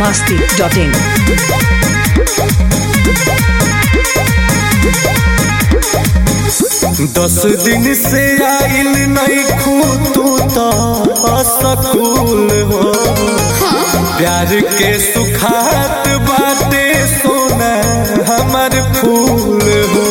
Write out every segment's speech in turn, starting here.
masti.in. दस दिन से आइल नहीं खू तू तो असकूल हो प्यार के सुखात बाटे सोना हमर फूल हो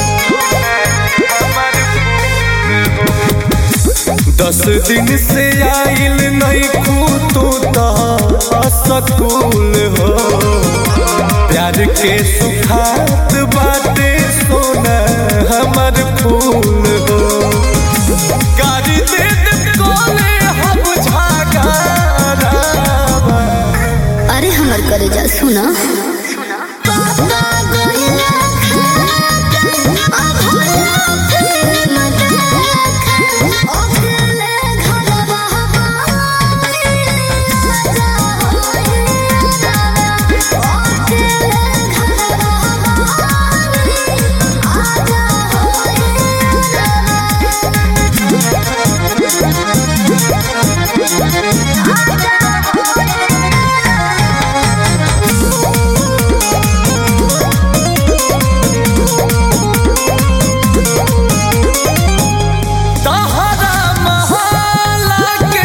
दस दिन से आइल नहीं खू तू तो असकूल हो प्यार के सुखात बाटे सोना हमर फूल हो गाड़ी दे दे कोले हम झागारावा अरे हमर करे जा सुना तहरा महला के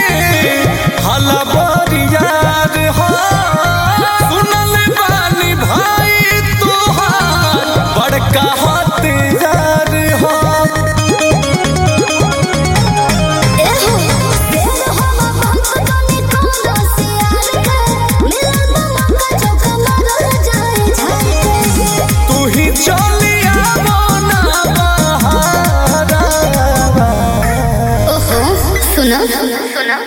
हलबरियार हो सुनल बानी भाई तोहार बड़का हथियार हो तू ही चलिया मोना बहारावा ओहो सुना सुना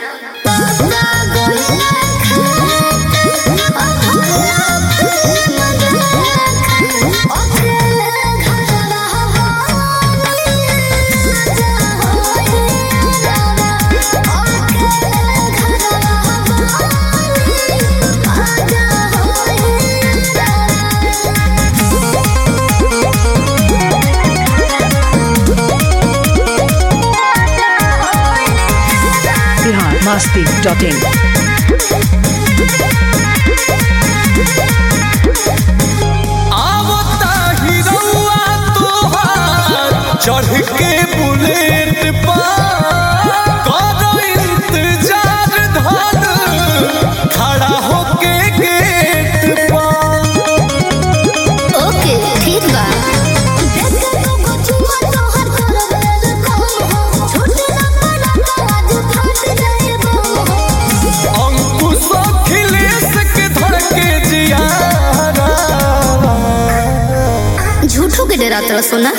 Bihar masti.in. आवता हिरौआ तोहार चढ़ के बुलेट पर करो इंतजार धर खड़ा होके गेट पर ओके ठीक बा अंकुश अखिलेश के धर के जियारा झूठो के डरा तरह सोना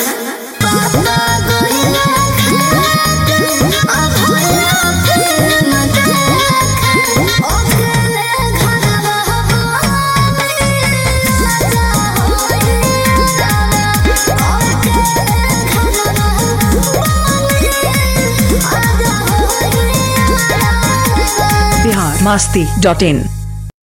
Bihar masti.in.